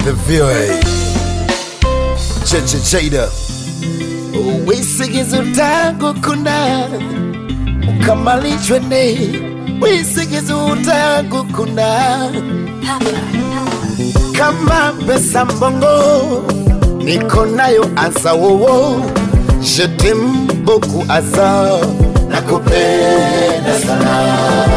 The VOA Cheche Cheda wisigizo tangu kuna ukamalishwe ne wisigizo tangu kuna kama pesa mbongo niko nayo asa wowo jetem boku asa nakupenda sana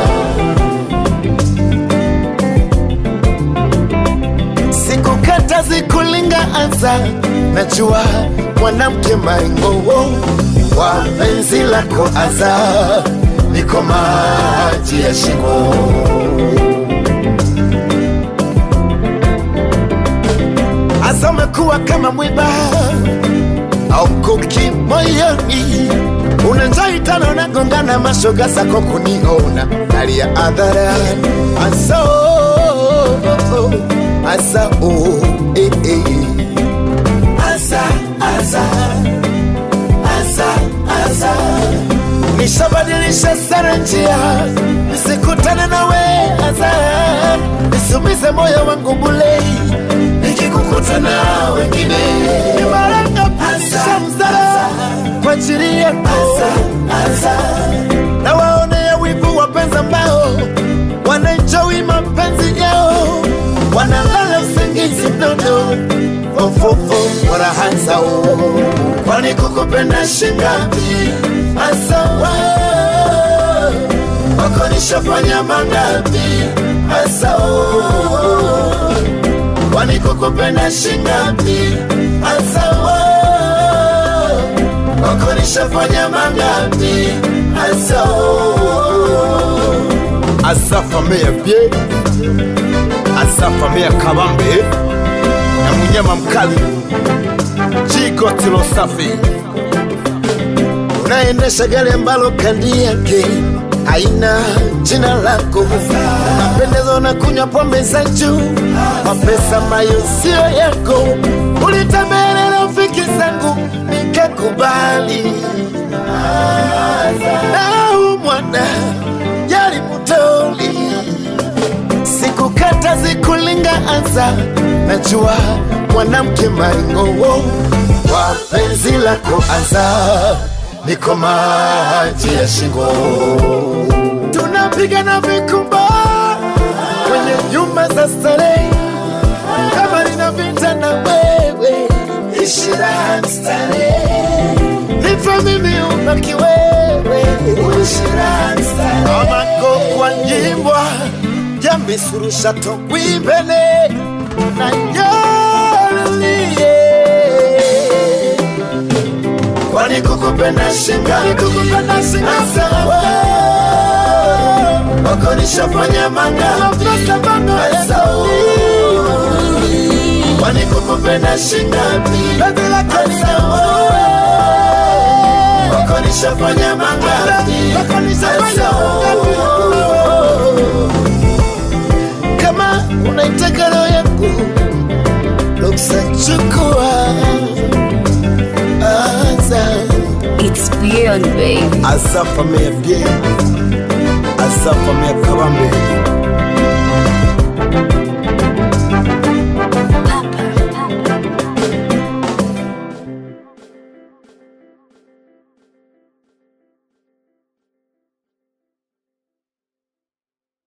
sikukata zikulinga anza najua mwanamke maingowo wa penzi lako aza niko maji ya shingo asa umekuwa kama mwiba au mkuki moyoni unanjai tano nagongana mashoga zako kuniona hali ya adharani asa oh, oh, oh, asa oh, eh, eh. asa asa asa asa nishabadilisha sana njia nisikutane nawe asa nisumize moyo wangu bulei nikikukuta na wengine nimaranga pisha mzara kwa ajili yako na waonea wivu wapenzi ambao wanaenjoi mapenzi yao wanalala usingizi mnono ofofo warahanzao kwani kukupenda shingapi asawa wako nishafanya mangapi asao kwani kukupenda shingapi asawa wako nishafanya mangapi asao asafamea bie asafamea kabambe na munyama mkali jikotilo safi unaendesha gari ambalo kandi yake haina jina lako napendezwa na kunywa pombe za juu mapesa mayo sio yako ulitembelea rafiki zangu nikakubali nau mwana yali mutoli sikukata zikulinga anza najua mwanamke maingowo kwa penzi lako anza niko maji ya shingo tunapigana vikumba kwenye nyumba za starehe kama nina vita na wewe ishira starehe nipe mimi ubaki wewe ishira starehe amako kwa nyimbwa jamisurusha togwimbene na nyolie kwani kukupenda shinga kukupenda shinga sawa wako nishafanya manga sawa kwani kukupenda shinga sawa wako nishafanya manga sawa kama unaitaka roho yangu ruksa chukua anza It's beyond, babe. asafamea bie asafamea kabambe